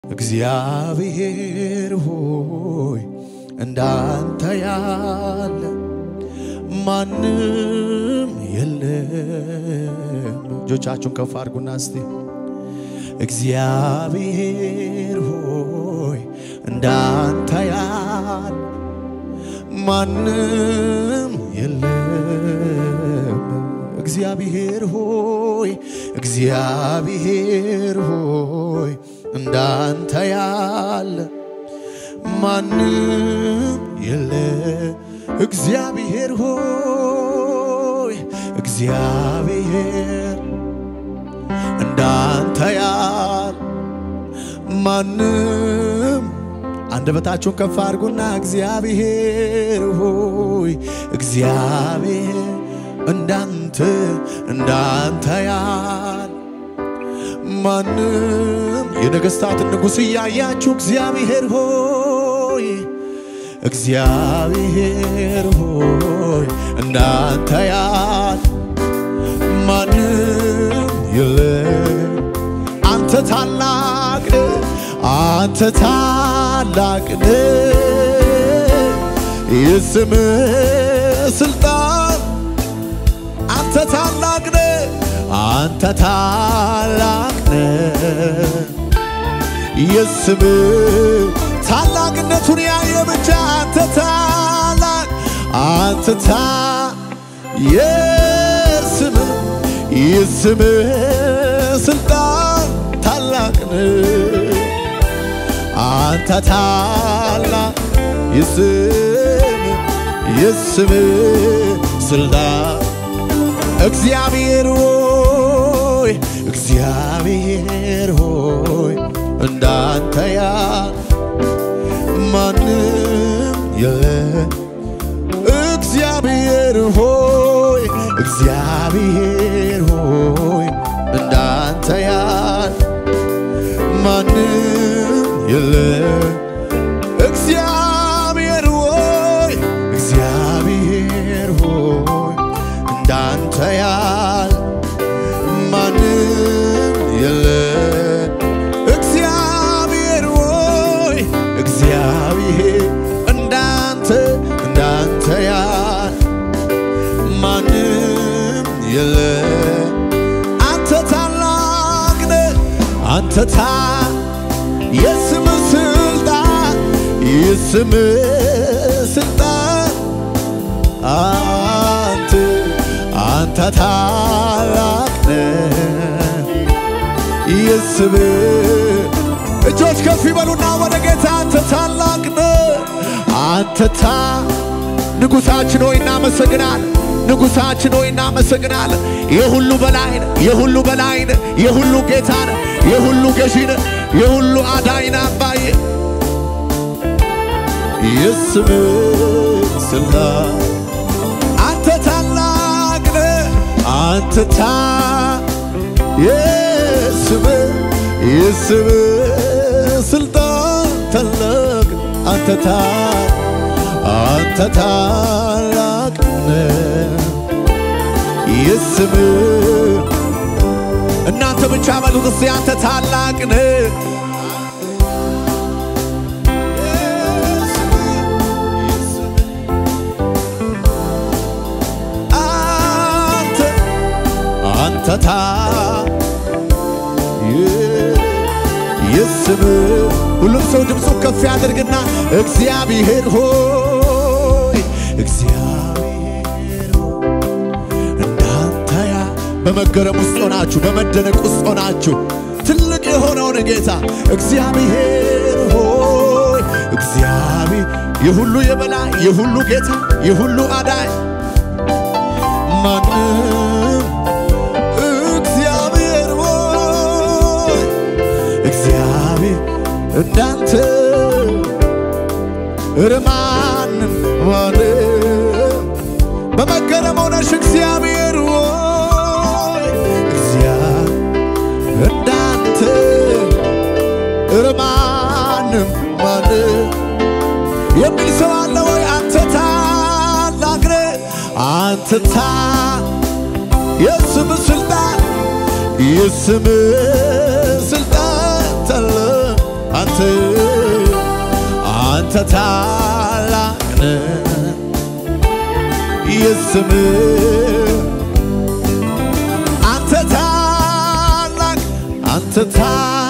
እግዚአብሔር ሆይ እንዳንተ ያለ ማንም የለም። እጆቻችሁን ከፍ አድርጉና እስቲ እግዚአብሔር ሆይ እንዳንተ ያለ ማንም የለም። እግዚአብሔር ሆይ እግዚአብሔር ሆይ እንዳንተ ያለ ማንም የለ። እግዚአብሔር ሆይ እግዚአብሔር እንዳንተ ያለ ማንም አንደበታችሁን ከፍ አድርጉና እግዚአብሔር ሆይ እግዚአብሔር እንዳንተ እንዳንተ ያለ ማንም የነገሥታትን ንጉሥ እያያችሁ እግዚአብሔር ሆይ እግዚአብሔር ሆይ እንዳንተ ያለ ማንም የለም። አንተ ታላቅ ነህ፣ አንተ ታላቅ ነህ። የስምህ ስልጣን አንተ ታላቅ ነህ፣ አንተ ታላቅ ነህ። የስምህ ታላቅነቱን ያየ ብቻ አንተ ታላቅ አንተ ታ የስምህ የስምህ ስልጣን ታላቅ ነህ። አንተ ታላቅ የስምህ የስምህ ስልጣን እግዚአብሔር ሆይ እግዚአብሔር ሆይ እንዳንተ ያለ ማንም የለም። እግዚአብሔር ሆይ እግዚአብሔር ሆይ እንዳንተ ያለ ማንም የለም። እግዚአብሔር ሆይ እግዚአብሔር ሆይ እንዳንተ ያለ ማንም የለም። እግዚአብሔር ሆይ እግዚአብሔር እንዳንተ እንዳንተ ያለ ማንም የለም። አንተ ታላቅ ነህ፣ አንተ ታ የስምህ ስልጣን የስምህ ስልጣን አንተ አንተ ታላቅ ነህ የስምህ እጆች ከፍ ይበሉና ወደ ጌታ አንተ ታላቅ ነህ አንተ ታ ንጉሳችን ሆይ እናመሰግናል ንጉሳችን ሆይ እናመሰግናል የሁሉ በላይ ነህ የሁሉ በላይ ነህ የሁሉ ጌታ ነህ የሁሉ ገዢ ነህ የሁሉ አዳኝ ነህ አባዬ የስምህ ስልጣን አንተ ታላቅ ነህ አንተ ታ የስምህ የስምህ ስልጣን ታላቅ አንተ ታ አንተ ታላቅ ነህ የስምህ እናንተ ብቻ በሉት እስቲ አንተ ታላቅ ነህ አንተ አንተ ታ የስምህ ሁሉም ሰው ድምፁ ከፍ ያደርግና እግዚአብሔር ሆይ እግዚአብሔር ሆይ እንዳንተ ያ በመገረም ውስጥ ሆናችሁ በመደነቅ ውስጥ ሆናችሁ ትልቅ የሆነውን ጌታ እግዚአብሔር ሆይ እግዚአብሔር የሁሉ የበላይ የሁሉ ጌታ የሁሉ አዳኝ ማንም እግዚአብሔር ሆይ እግዚአብሔር እንዳንተ ኧረ ማንም ማንም በመገረም ሆነሽ እግዚአብሔር ሆይ እግዚአብሔር እንዳንተ ኧረ ማንም ማንም የሚል ሰው አለ ወይ? አንተ ታላቅ ነህ አንተ ታ የስም ስልጣን የስም ስልጣን ታለ አንተ አንተ ታላቅ ነህ የስምህ አንተ ታላቅ አንተ ታ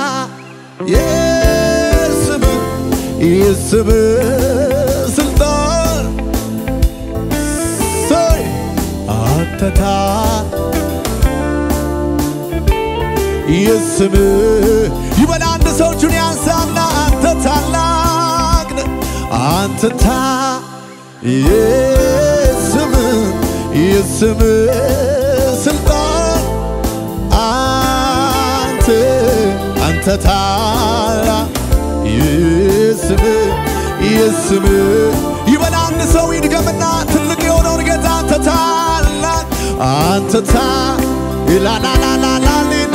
የስምህ የስምህ ስልጣን ሰይ አንተ ታ የስምህ ይበል አንድ ሰው እጁን ያንሳና አንተ ታላቅ ነህ አንተ ታ የስምህ የስምህ ስልጣን አንተ አንተ ታላቅ የስምህ የስምህ ይበል አንድ ሰው ይድገምና ትልቅ የሆነውን ጌታ አንተ ታላቅ አንተ ታ ኢላላላላላሊን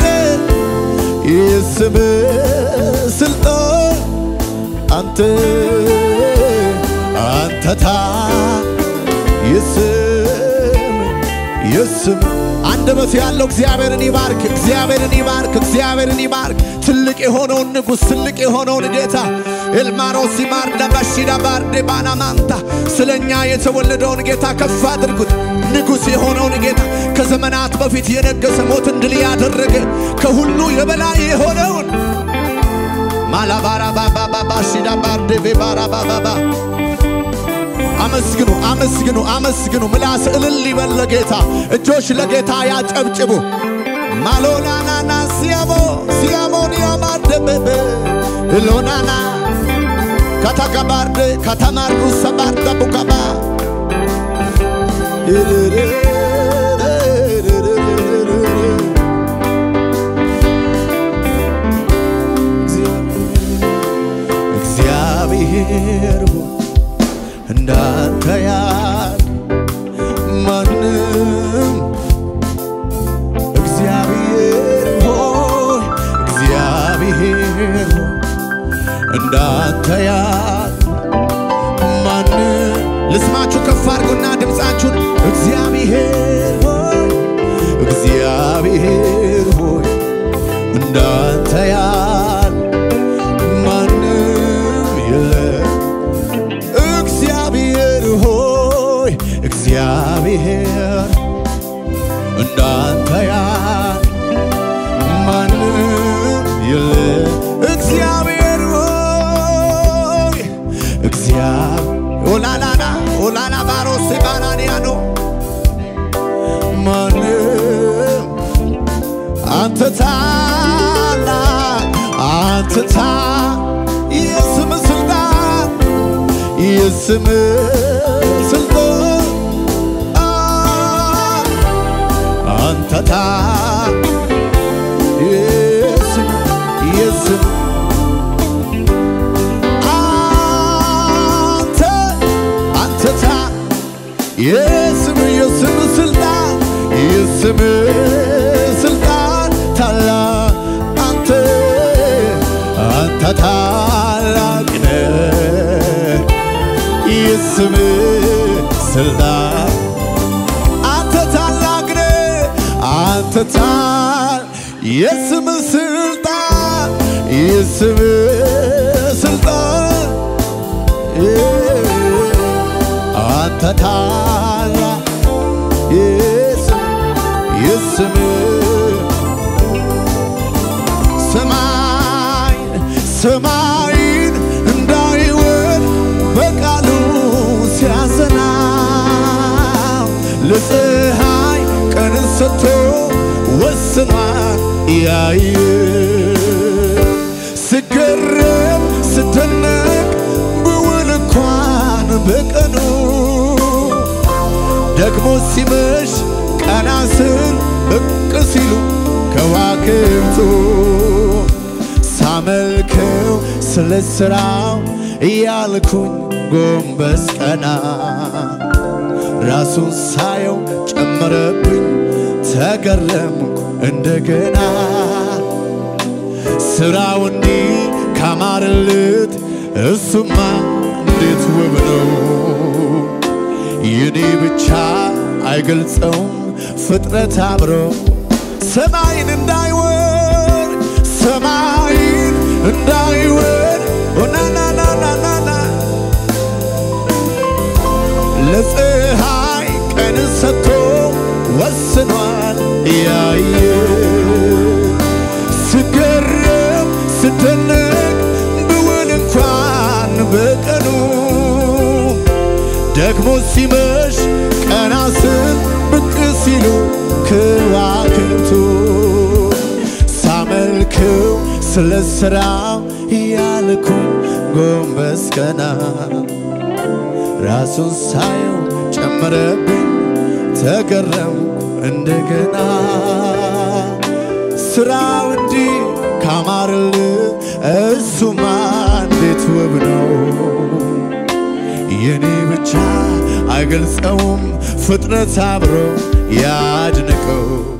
የስምህ ስልጣን አንተ አንተ ታ የስም የስም አንደበት ያለው እግዚአብሔርን ይባርክ፣ እግዚአብሔርን ይባርክ፣ እግዚአብሔርን ይባርክ። ትልቅ የሆነውን ንጉሥ፣ ትልቅ የሆነውን ጌታ ኤልማሮስ ማር ደበሺዳ ባርዴ ባናማንታ ስለ እኛ የተወለደውን ጌታ ከፍ አድርጉት። ንጉሥ የሆነውን ጌታ ከዘመናት በፊት የነገሰ ሞትን ድል ያደረገ ከሁሉ የበላይ የሆነውን ማላባራ ባባባባ ሺዳ ባርዴ ቤባራ ባባባ አመስግኑ፣ አመስግኑ፣ አመስግኑ። ምላስ እልል ይበል ለጌታ፣ እጆች ለጌታ ያጨብጭቡ። ማሎናናና ሲያሞ ሲያሞኒያ ማደበበ እሎናና ከተቀባርደ ከተማርዱ ሰባርደ ቡቀባ እግዚአብሔር ሆይ እንዳንተ ያለ ማንም እግዚአብሔር ሆይ እግዚአብሔር ሆይ እንዳንተ ያለ ማንም ልስማችሁ ከፍ አድርጉና ድምፃችሁን እግዚአብሔር ሆይ እግዚአብሔር ሆይ እንዳንተ ያለ ማንም የለም እግዚአብሔር ሆይ እግዚአብሔር እንዳንተ ያለ ማንም የለም እግዚአብሔር ሆይ እግዚአብሔር ኦላላና ኦላላ ባሮስ ባናንያኖ ማንም አንተ ታላቅ አንተ ታ የስም ስልጣን የስም ስልጣን አንተ ታ የስም የስም አንተ አንተ ታ የስም የስም ስልጣን የስም ስልጣን ታላቅ አንተ አንተ ታላቅ ነህ የስም ስልጣን አንተ ታላቅ ነህ አንተ ታል የስም ስልጣን የስም ስልጣን አንተ ታላቅ የስም የስም ሰማይ ሰማይን እንዳይወድ በቃሉ ሲያዘና ለፀሐይ ቀንን ሰጥቶ ወስኗል ያየ ስገረም ስደነቅ ብውል እንኳን በቀኑ ደግሞ ሲመሽ ቀና ስል ብቅ ሲሉ ከዋክብቱ ሳመልከው ስለ ሥራው እያልኩኝ ጎንበስ ቀና ራሱን ሳየው ጨመረብኝ ተገረምኩ እንደገና ስራው እንዲህ ካማረልት እሱማ እንዴት ውብ ነው የኔ ብቻ አይገልጸውም ፍጥረት አብሮ ሰማይን እንዳይወድ ሰማይን እንዳይወድ በቀኑ ደግሞ ሲመሽ ቀና ስል ብቅ ሲሉ ከዋክብቱ ሳመልከው ስለ ስራው እያልኩኝ ጎንበስ ቀና ራሱን ሳየው ጨመረብኝ ተገረም እንደገና ስራው እንዲህ ካማርል እሱማ እንዴት ውብ ነው የኔ ብቻ አይገልጸውም ፍጥረት አብሮ ያድንቀው